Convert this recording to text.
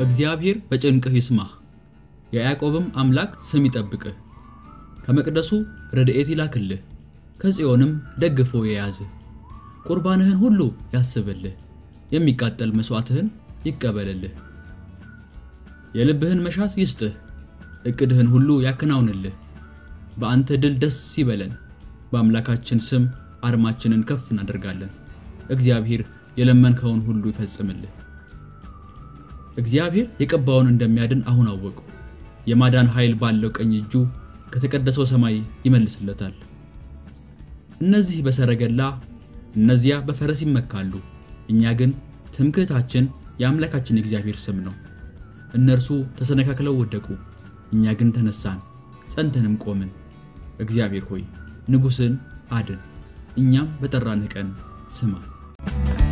እግዚአብሔር በጭንቅህ ይስማህ፣ የያዕቆብም አምላክ ስም ይጠብቅህ። ከመቅደሱ ረድኤት ይላክልህ፣ ከጽዮንም ደግፎ የያዝህ። ቁርባንህን ሁሉ ያስብልህ፣ የሚቃጠል መሥዋዕትህን ይቀበልልህ። የልብህን መሻት ይስጥህ፣ ዕቅድህን ሁሉ ያከናውንልህ። በአንተ ድል ደስ ይበለን፣ በአምላካችን ስም አርማችንን ከፍ እናደርጋለን። እግዚአብሔር የለመንከውን ሁሉ ይፈጽምልህ። እግዚአብሔር የቀባውን እንደሚያድን አሁን አወቁ። የማዳን ኃይል ባለው ቀኝ እጁ ከተቀደሰው ሰማይ ይመልስለታል። እነዚህ በሰረገላ እነዚያ በፈረስ ይመካሉ፣ እኛ ግን ትምክህታችን የአምላካችን የእግዚአብሔር ስም ነው። እነርሱ ተሰነካክለው ወደቁ፣ እኛ ግን ተነሳን፣ ጸንተንም ቆምን። እግዚአብሔር ሆይ ንጉሥን አድን፣ እኛም በጠራንህ ቀን ስማን።